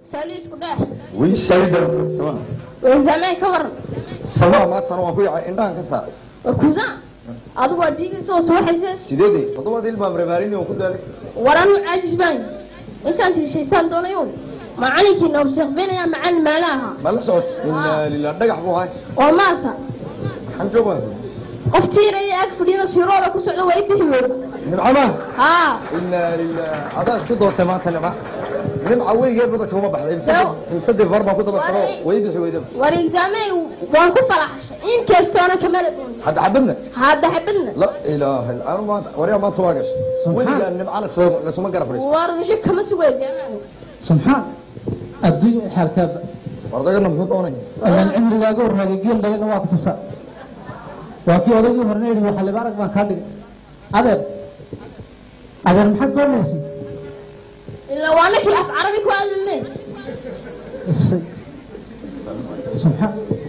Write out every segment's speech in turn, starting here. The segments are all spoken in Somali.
sali isku dheh wii sayda sama examen ka waran sama maantana waan ku yacay indhahan ka saar war kuusan adigu waa dhiigaysa oo subaxaysa sideedii toddobaad il baan reebaarini oo ku daalay war anu caajis baan intaan tiishaystaan doonayo macalinkiina observenaya macalin maala ahaa ma la socot inaa lilah dhagax buu ahay oo maasa maxaan joogaa qof tiiraya ag fadhiyana sirooda ku socda waa i bixi weyd nimcama haa inaa lilah adaa isku doortay maanta nimca nimca weygeed badda kama baxday Saw. saddex far baan ku daba karo Waray. way bixi weydaba war examen waan ku falaxshay inkastoona kamala dhoon hadda xabadna hadda xabadna la ilaaha illa anu maanta waryaa maanta waa gashay weligaa nimca lasoo lasuma garab fadhiisto war bisho kama suga examen subxaan adduunya xaalkaaba wardagana muxuu doonaya ayaan cimrigaaga horraagay geel dhagana waa ku tusa waa kii odaygii horena yidhi waxa liba arag baan kaa dhigay adeer adeer maxaad doonaysa ilaa waa nakii af carabi ku hadlane isay subxaan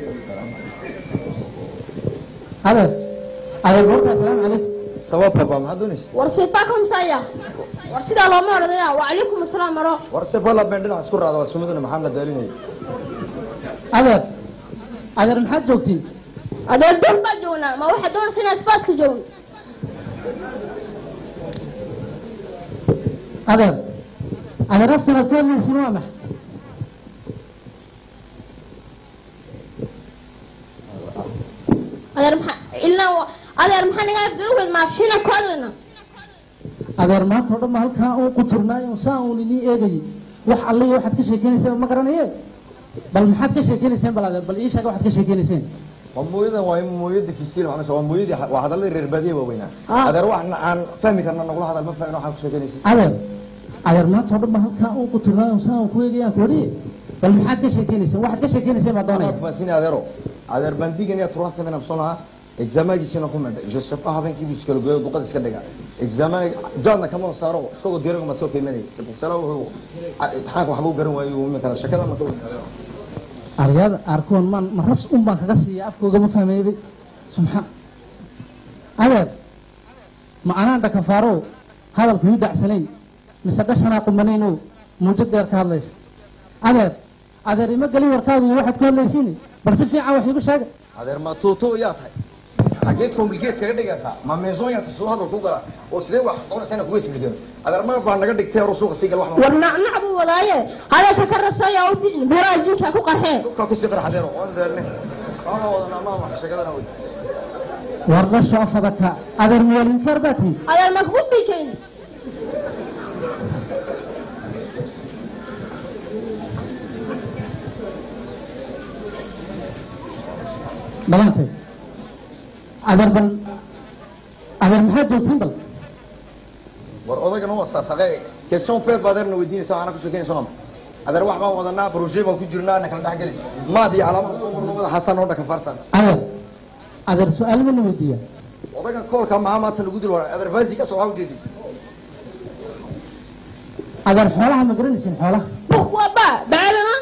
adeer adeer goorta asalaamu calaykum sababta baa maxaad doonaysa war sepa komsaya war sidaa looma odhanaya wacalaykum asalaam maro war se fala been dhinac isku raada waa sumiduna maxaa la daalinaya adeer adeer maxaad joogtiin adee dul baa joognaa ma waxaad doonaysa inaan spaaska joogno adeer adeer afkan aad ku hadlaysiin waa maxa adeer maxaa ilaa wa- adeer maxaa naga afgaruweed maafshina ku hadlayna adeer maanta oo dhan ma halkaa uun ku turnaayo saa uun inii eegayay wax alle iyo waxaad ka sheekeynayseen ma garanaye bal maxaad ka sheekeynayseen bal adeer bal ii sheega waxaad ka sheekeynayseen waa mooyadan waa mooyada fisiil macnaa waa mooyadii waa hadalladii reer baadiye waaweynaa Ah. adeer wax aan fahmi karna nagula hadal ma fahmin waxaan ku sheekeynaysa adeer adeer maanta oo dhan ma halkaa uun ku turnaayo saa uun ku eegayaan ku wariye bal maxaad ka sheekeynayseen waxaad ka sheekeynayseen baa doonaya faasini adeero adeer bandigan iyo turan seven absonaha exaamaagiisina ku medhay josefa habeenkii buu iskala gooyo duqad iska dhiga exaamaa jaadna kama saaro isagoo diiraga ma soo qiimanaya sabixsala wuxuu imtixaanka waxba u garan waayo iminkana shakada ma ka weyn adeero aryaada arkoon maan ma ras un baan kaga siiya afkooga ma fahmeeyay subxaan adeer ma anaan dhakafaaro hadalku ii dhacsanayn mise dhashanaa qumanayno muujad dheer ka hadlaysa adeer adeer ima gelin warkaagu iyo waxaad ku hadlaysiin bal si fiican wax iigu sheega adeer ma tuuto yaa tahay xageed complicates kaga dhigaysaa ma meesoon yaa soo hadal ku gala oo sidee wax doonaysa inaan kuga ismiligeeno adeer ma baa naga dhigtay hore suuqa sii gal wax ma war nacnac buu wadaaye hadalka ka rasaya u bixin buraa jinka ku qarxee ka ku sii qarax adeero waan deerne waana wadanaa ma wax shakadana wey war dhasho afadaka adeer muwaalinkaar baa tihi adeer ma kugu biikayn dhalantay adeer bal adeer maxaad joogtiin bal war odagana waa saasaqe question peed baa adeerna weydiinaysa waxaana ku sheekeynaysa maama adeer wax baan wadanaa projet baan ku jirnaa na kala dhex geli maad iyo calaamada soo marno wada xasan oo dhaka farsan adeer adeer su-aal ma la weydiiya odagan koolka maxaa maanta lagu dil waraa adeer vaasi ka soo waxaa ujeedi adeer xoolaha ma garanaysin xoolaha pourquoi pas bacalama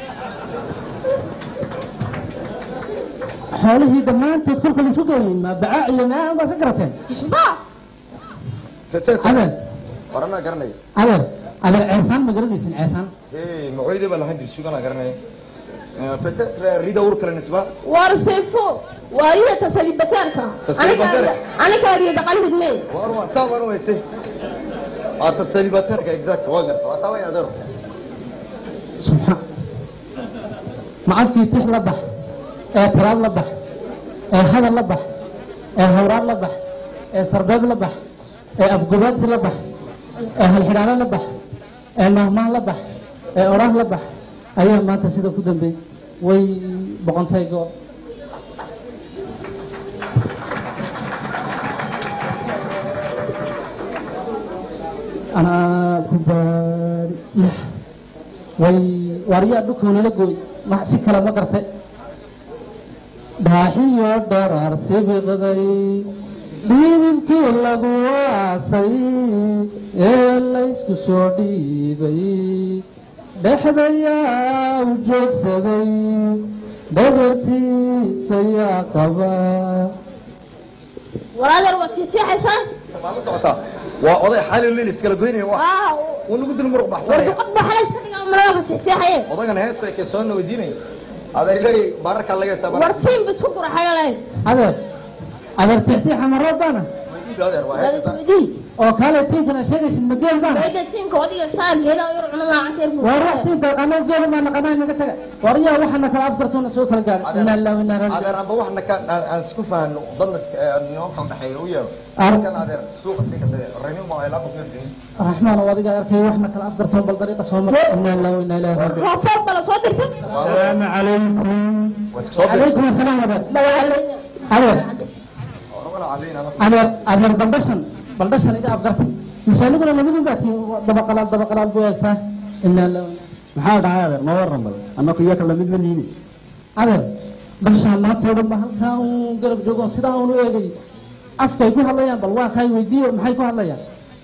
xoolihii dhammaantood kolka la isku geeyey ma bacaa iyo maa baad ka garateen isba adeer waranaa garanaya adeer adeer ceesaan ma garanaysin ceesaan hey macoydee baa lahaan jiri suganaa garanaya peut-être rida ur kale nisba war sefo waa riyata salibateerka Tasalibateerka? anigaa riya dhaqan hidne war waa saa waan u haystay waa tasalibateerka exact waa garta waa taa way adeero subxaan ma afkii tix la bax ee tiraab la bax ee hadal la bax ee hawraad la bax ee sarbeeb la bax ee afgobaadsi la bax ee halxidhaalo la bax ee mahmaan la bax ee oraah la bax ayaa maanta sida ku dambeey way boqontay goo anaa ku baari lix way waaryaa dhukownala gooy wax si kale ma garte dhaaxiyo dharaar sibiqday dhiidibkii lagu aasay ee laysku soo dhiibay dhexdayaa u joogsaday dhagartiisayaa qaba war adeer waad tiitiixaysaa maa la socotaa waa oday xaalin leel iskala goynaya waa waaw uu nagu dil muruq war baxsanaya duqad baa xalay iska dhigaa malaka tiitiixaya haye odagana heesta ke soo weydiinaya adeer leey bararka laga war sabaa tiim ba isku quraxayo lahayd adeer adeer tixtiixa ma roob baana adeer waa heesta dadisweydiin oo kale tiinkana sheegaysid ma geel baana bayda tiimka odiga saa geeda yar cuna laacanteer war wax tiinka anoo geel baa naqanaa naga taga war yaa waxana kala afgartoona soo kala gaar inaa lillahi wa inaa ilaihi adeer amba waxna ka aan aan isku fahanno dadna noo kala dhaxeeya u yeero Ar- kan adeer suuqa sii katay reeyo ma ay la ku fiirtay raxmaan oo adiga arkay waxna kala afgartoon bal dariiqa soo mar inaa lillahi wa inaa ilaihi raajicuun roofood bala soo dirtay السلام عليكم waa soo bir calaykum asalaam adeer dhawaaleyna adeer oragana calayna adeer adeer baldhashan baldhashan iga afgarta misaaliguna labadun baa tii dabaqalaal dabaqalaal buu eegtaa inaa lillahi wa maxaa dhacay adeer ma waran bal annaku iyo kala mid ma niini adeer bashaan maanta oo dhan ba halkaa uun garab joogo sidaa uun u eegay afkay ku hadlayaan bal waa kaay weydiiyo maxay ku hadlayaan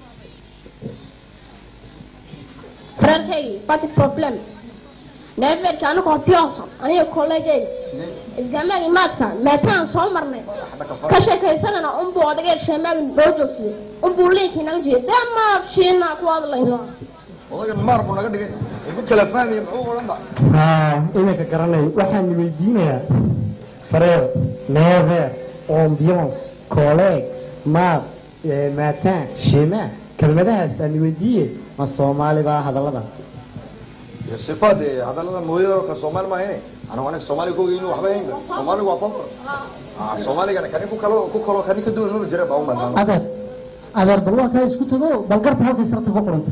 reerkaygi fati problem neeferka anagoo pioson aniga kolleegeyga exaamagi maadka meetaan soo marnay ka sheekaysanana unbuu odagee sheemaagi noo joogsaday unbuu liinkii naga jeeda dee maafshiina ku hadlayno odagan maar buu naga dhigay igu kala fahmaya muxuu odhan ba haa iminka garanay waxaan weydiinayaa frère never ambiance collègue maad matin shema kelmadahaas aan weydiiye ma soomaali baa hadallada sifaad hadallada mooyada ka soomaali ma hayne anagu anaga soomaaliga kogeyni waxba hayn soomaaligu waa koonfur soomaaligana kani ku kalo ku kalo kani ka duwan maba jira baa u malmaamo adeer adeer bal waa kaa isku tago bal garta halkay sarta ku quranta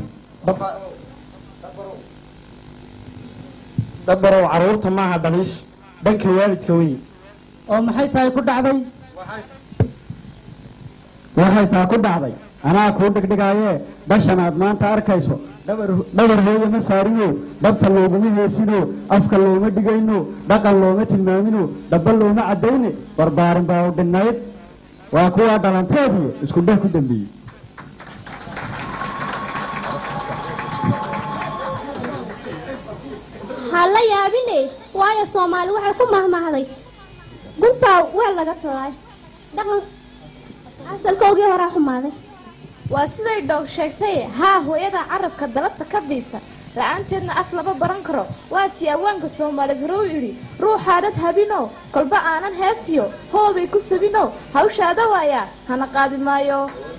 dabarow caruurta maaha dhaliish dhanka waalidka wey oo maxay tahay ku dhacday waxay taa ku dhacday anaa kuu dhegdhegaaye dhashan aad maanta arkayso dhabar dhabar hooye ma saarino dhabta looguma heesino afka looma dhigayno dhaqan looma tilmaamino dhaba looma caddayne barbaarin baa u dhinnayd waa kuwaa dhalanteediyo isku dheh ku dambeeyey ha la yaabine waayo soomaali waxay ku mahmahday guntaa weel laga tolay dhaqan asalkoogii horaa xumaaday waa siday dhoog sheegtay haa hooyada carabka dalabta ka biisa la-aanteedna af lama baran karo waa tii awaanka soomaaliyeed hore u idhi ruuxaadhad habino kolba aanan heesiyo hoobay ku sabino hawshaada waayaa hana qaadi maayo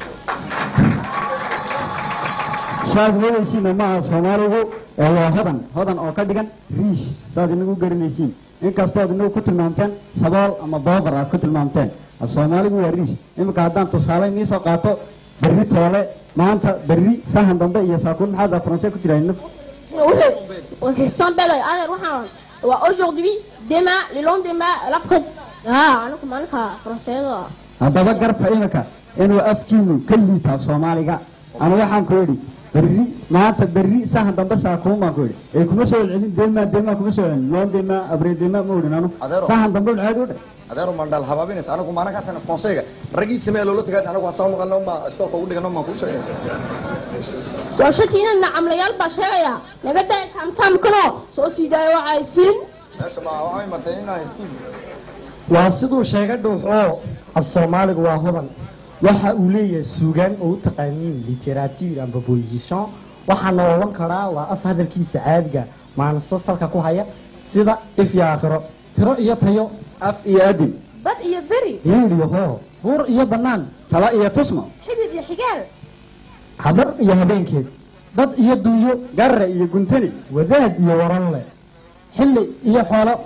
saad wadaysiina maaha soomaaligu ee waa hodan hodan oo ka dhigan riish saad inagu garanaysiin inkastood inagu ku tilmaamteen sabool ama booqar aad ku tilmaamteen af soomaaligu waa riish iminka haddaan tusaale inii soo qaato berri toole maanta berri sahan dambe iyo saakuun maxaad faransay ku jiraa wuxuu sambelay adeer waxaan waa aujourd'hui demain le lendemain l'après ah anigu maalinka faranseeda haddaba garta iminka inuu afkiinu ka liita af soomaaliga ana waxaan ku idhi berri maanta berri sahan dambe saakuun baan ku idhi ee kuma soo celcelin deemaa deemaa kuma soo celcelin loon deemaa abree deemaa ma odhin anu Adeero. sahan dambe ulceed u dhe adeero mandhal habaabinaysa anagu maana ka tana konseyga raggii samee loola tagaa anagu hasaan maqalno ma iskoolka ugu dhigano maan kuu sheegay doorshatiina nacamlayaal baa sheegaya naga daya tamtamkano soo sii daaya waxaysiin meesha ma waxay martay inaa haystiin waa siduu sheegay dhuuxoo af soomaaligu waa hodan waxa uu leeyahay suugaan oo u taqaaniin literature amba position waxaana oran karaa waa af hadalkiisa caadiga maanaso salka ku haya sida if iyo aakhiro tiro iyo tayo af iyo adin bad iyo beri hiil iyo hoo buur iyo bannaan tala iyo tusmo xidid iyo xigaal habar iyo habeenkeed dad iyo duunyo garre iyo guntani wadaad iyo waranle xilli iyo xoolo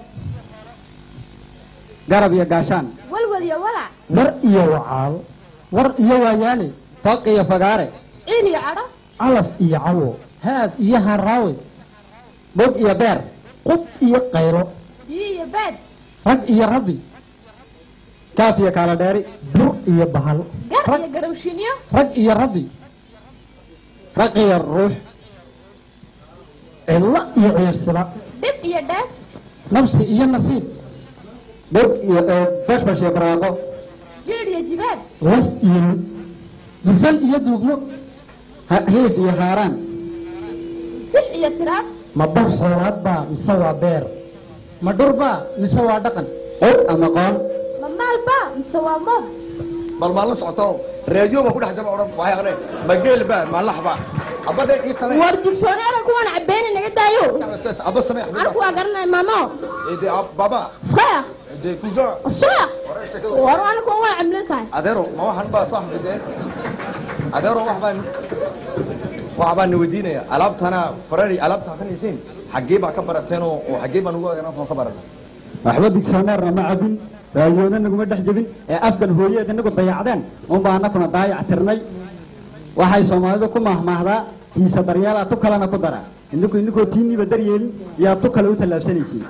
garab iyo gaashaan walwal iyo walac war iyo wacaal war iyo waayaale faq iyo fagaare ciil iyo cadho calaf iyo cawo haad iyo haraawe bog iyo beer qub iyo qaylo biyo iyo baad rag iyo rabbi kaaf iyo kaala dheeri bur iyo bahal gar iyo garowshinyo rag iyo rabbi raq iyo ruux cillo iyo ciirsida dhib iyo dheef nafsi iyo nasiib bog iyo bashbash iyo baraaqo jiidh iyo jibaad laf iyo mid dufal iyo duugmo ha- hiif iyo haaraan six iyo tiraab ma bar xoolaad baa mise waa beer ma dhurbaa mise waa dhaqan qod ama qoon ma maalba mise waa mood bal maan la socoto reediyo baa ku dhex jaba odhan waxay aqreen ma geel baa ma lax baa xabadda ii samee war digsoonada kuwan cabeeni naga daayo abba samee anigu waa garanaya maamo ede baba faya ede cousin suya war anigu waa camlisahay adeero ma waxan baa soo xafideen adeero wax baan wax baan weydiinaya alaabtana farari alaabta hakanaysiin xaggee baa ka barateen oo oo xaggee baan ugu ogaanaa ka baratay waxba digsoneerna ma cabin raadiyoona naguma dhex jebin ee afkan hooyeed inagu dayacdeen unbaa anakuna daayac tirnay waxay soomaalidu ku mahmaahdaa kiisa daryeelaa tu kalena ku dara idinku idinkoo tiiniiba daryeelin yaa tu kale u tallaabsanaysiin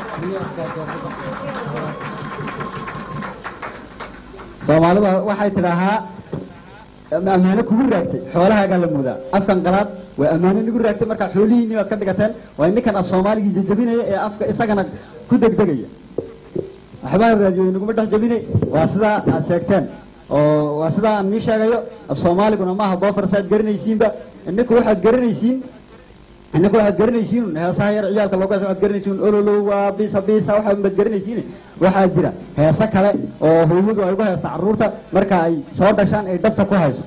soomaalida waxay tidhaahaa ammaano kugu raagtay xoolahaagaa la moodaa afkan qalaad waa ammaano nigu raagtay markaa xoolihiinni baad ka dhigateen waa ninkan af soomaaligii jajabinaya ee afka isagana ku degdegaya waxbaa raadiyo inaguma dhex jabine waa sidaa aad sheegteen oo waa sidaa aan nii sheegayo af soomaaliguna maaha boofars aad garanaysiinba ininku waxaad garanaysiin ininku waxaad garanaysiin heesaha yar ciyaalka looga waxaad garanaysiin ololow waa biisa biisa waxa baad garanaysiin waxaa jira heese kale oo hooyadu ay ugu heesta carruurta marka ay soo dhashaan ay dhabta ku hayso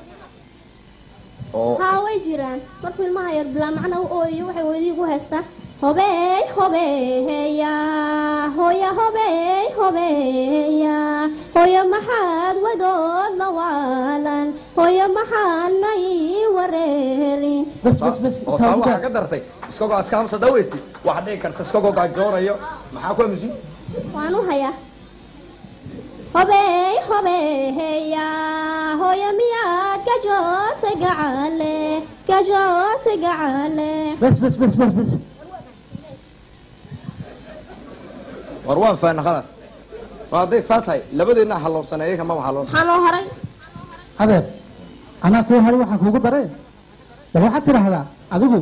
oo haa way jiraan markuu ilmaha yar bilaa macna u ooyo waxay hooyadii ku haystaa hobeey hobeeya hooya hobeey hobeeya hooya maxaad wadood la waalan hooya maxaadna ii wareerin bas bas bas oo taa waxaa ka dartay iskagoo aska hamsa dhawaysi waxaa dhici karta iskagoo gaajoonayo maxaa ku aamusin waan u hayaa hobeey hobeeya hooya miyaad gajootay gacale gajootay gacale bas bas bas bas bas war waan faana khalaas war hadday saa tahay labadeedna halowsanay iyaga maba halowsan maxaa noo haray adeer anaa kuu haray waxaan kuugu daree bal waxaad tidhaahdaa adigu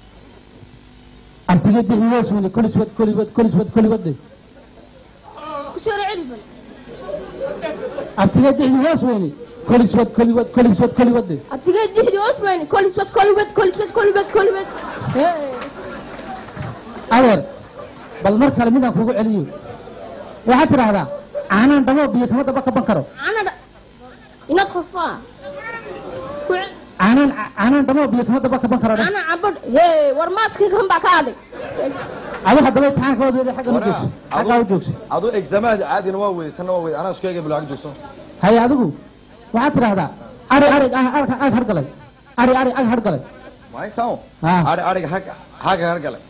artiga dixiyoos weli koliswad kolibad koliswad kolibadde kusoo celi bal artiga dixiyoos weli koliswad kolibad koliswad kolibadde abtigee dixdii osman koliswas kolibad koliswas kolibad kolibad adeer bal mar kale midaan kuugu celiyo waxaad tidhaahdaa caanaan dhamoo biyo kama daba kaban karo anada inaad qofaa caanaan caanaan dhamoo biyo kama daba kaban karo dheh ana cabad hee war maadkii kan baa ka adag adu haddaba imtixaanka waad weeday xaggan u joogso xaggaa u joogso aduu examaadi caadina waa weyday tanna waa weyday anaa isku eegay bilaag joogso haye adigu waxaad tidhaahdaa ari ari ag ag hargalay ari ari ag hargalay waa intaan Ah. ari ariga hag haga hargale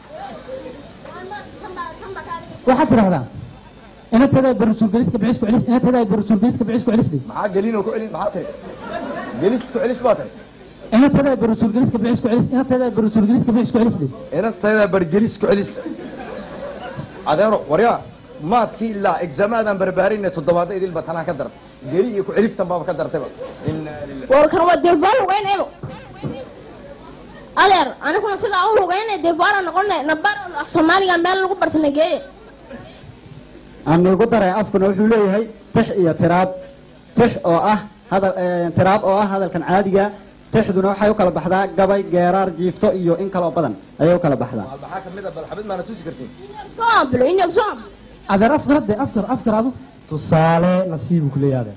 waxaad tidhaahdaa inatada barasuulgeliska bicisku celis inatada barasuulgeliska bicisku celisdi maxaa gelinoo ku celin maxaa tahay gelis ku celis baa tahay inatada barasuulgeliska bicisku celis inatada barasuulgeliska bicisku celisdi inantayda bargelis ku celis adeero waryaa maadkii ilaa examaadaan barbaarinay toddobaadda idilba tanaa ka dartay geli iyo ku celistan baaba ka dartayba inaa lillahi warkan waa deefaar lugeynaybo adeer aniguna sidaa u lugeynay deefaara noqonay nabar af soomaaliga meel lagu bartana geeye aan igu daray afkuna wuxuu leeyahay tix iyo tiraab tix oo ah hadal eh, tiraab oo ah hadalkan caadiga tixduna waxay u kala baxdaa gabay geeraar jiifto iyo in kaloo badan ayay u kala baxdaa maxaa kamid a balxabid maana tusi kartiin soambilo inag soam adeer afkar hadde afkar afkar adu tusaale nasiibu ku leeyahay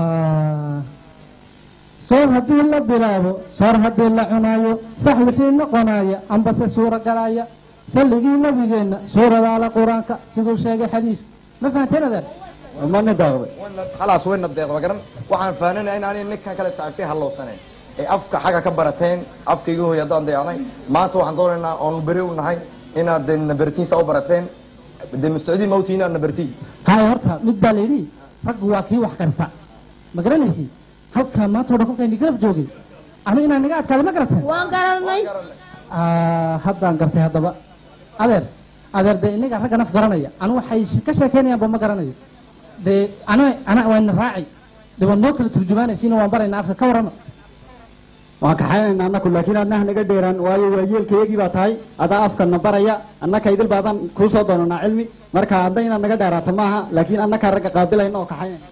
soor haddii la bilaabo soor haddii la cunaayo sax wixii noqonaya ambase suura galaya salligii nabigeenna suuradaala qur-aanka siduu sheegay xadiis ma fahanteen adeer ma ni daaqday khalaas wayna deeqba garan waxaan fahananaya in aanay ninkan kale saaxiibkay hallowsaneen ee afka xagga ka barateen afkayga hooy haddaan dayacnay maanta waxaan doonaynaa oonu beri u nahay inaad de nabartiinsa u barateen de mustacdiin mawti inaad nabartiin haye horta mid baa layidhi raggu waa kii wax karta ma garanaysi halkaa maanta o dhan kolkayni garab joogay anu inaan naga adkaada ma garateen waan garanay Ah, haddaan gartay haddaba adeer adeer dee inaga ragga naf garanaya anu waxay sh- ka sheekeynayaanba ma garanayo dee ana ana waana raaci dee waan noo kala turjumaanaysiina waan baraynaa afka ka warrama waan kaxaynayna annaku laakiin adnaha naga dheeraan waayo waa yeelkayagii baa tahay adaa afkana baraya annaka idil baadaan kuu soo doonanaa cilmi marka hadda inaad naga dheeraato maaha laakiin annakaa ragga qaabilayna oo kaxaynayna